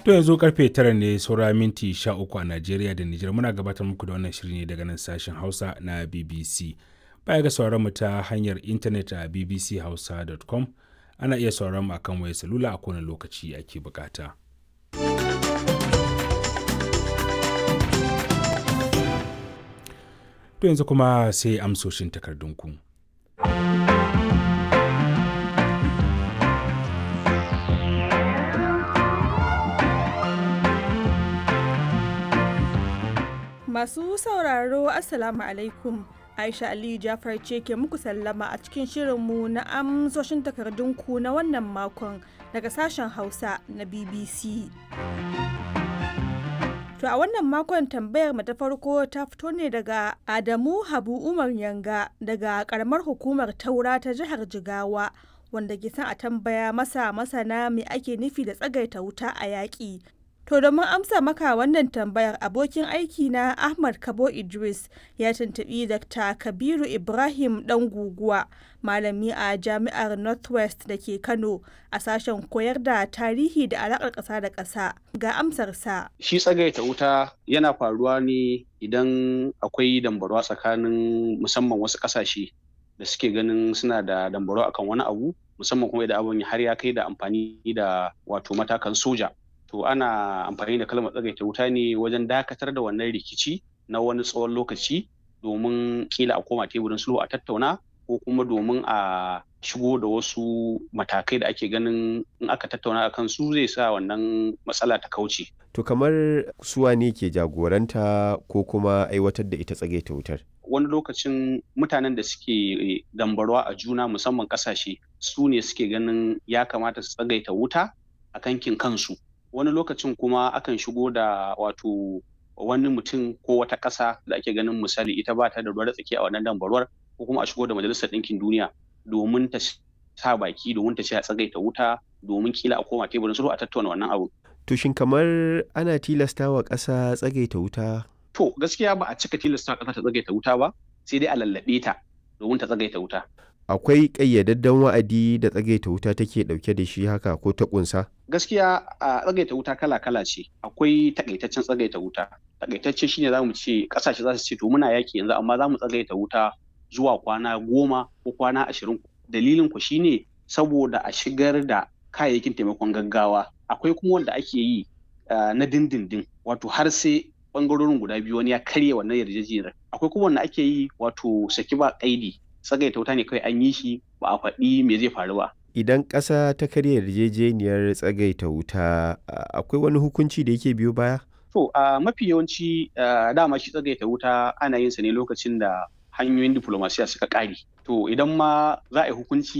To yanzu karfe tara ne saura minti sha uku a Najeriya da Nijar muna gabatar muku da wannan shiri ne daga nan sashen Hausa na BBC. Baya ga sauran mu ta hanyar intanet a bbchausa.com ana iya sauran mu akan wayar salula a kowane lokaci ake bukata. To yanzu kuma sai amsoshin takardunku. Masu sauraro Assalamu alaikum. Aisha Aliyu Jafar ce ke muku sallama a cikin shirinmu na amsoshin takardunku na wannan makon daga sashen Hausa na BBC. To a wannan makon tambayar mu ta farko ta fito ne daga Adamu Habu Umar Yanga daga karamar hukumar Taura ta jihar Jigawa wanda ke son a tambaya masa masana me ake nufi da tsagaita wuta a yaƙi. To domin amsa maka wannan tambayar abokin aiki na Ahmad Kabo Idris ya tuntuɓi Dr. Kabiru Ibrahim ɗan guguwa malami a jami'ar Northwest da ke Kano a sashen koyar da tarihi da alaƙar ƙasa da ƙasa ga amsarsa. Shi tsagaita wuta yana faruwa ne idan akwai dambarwa tsakanin musamman wasu ƙasashe da suke ganin suna da dambarwa akan wani abu musamman kuma idan abin har ya kai da amfani da wato matakan soja. to ana amfani da kalmar tsagaita wuta ne wajen dakatar da wannan rikici na wani tsawon lokaci domin kila a koma teburin sulhu a tattauna ko kuma domin a shigo da wasu matakai da ake ganin in aka tattauna a kan su zai sa wannan matsala ta kauce. To kamar suwa ne ke jagoranta ko kuma aiwatar da ita tsagaita wutar? Wani lokacin mutanen da suke dambarwa a juna musamman ƙasashe su ne suke ganin ya kamata su tsagaita wuta a kankin kansu. wani lokacin kuma akan shigo da wato wani mutum ko wata ƙasa da ake ganin misali ita ba ta da ruwar tsaki a wannan dambarwar ko kuma a shigo da majalisar ɗinkin duniya domin ta sa baki domin ta ce a tsagaita wuta domin kila a koma teburin sulhu a tattauna wannan abu. To shin kamar ana tilasta wa ƙasa tsagaita wuta? To gaskiya ba a cika tilasta ƙasa ta tsagaita wuta ba sai dai a lallaɓe ta domin ta tsagaita wuta. akwai ƙayyadadden wa'adi da tsagaita wuta take ɗauke da shi haka ko ta ƙunsa? Gaskiya a tsagaita wuta kala-kala ce. Akwai takaitaccen tsagaita wuta. Takaitacce shine za mu ce ƙasashe za su ce to muna yaki yanzu amma za mu tsagaita wuta zuwa kwana goma ko kwana ashirin. Dalilin ku shine saboda a shigar da kayayyakin taimakon gaggawa. Akwai kuma wanda ake yi na dindindin wato har sai bangarorin guda biyu wani ya karya wannan yarjejeniyar. Akwai kuma wanda ake yi wato saki ba kaidi tsagaita wuta ne kawai an yi shi ba a faɗi me zai faru ba. Idan ƙasa ta karya yarjejeniyar tsagaita wuta akwai wani hukunci da yake biyo baya? To a mafi yawanci dama shi tsagaita wuta ana yin sa ne lokacin da hanyoyin diplomasiya suka ƙare. To idan ma za a yi hukunci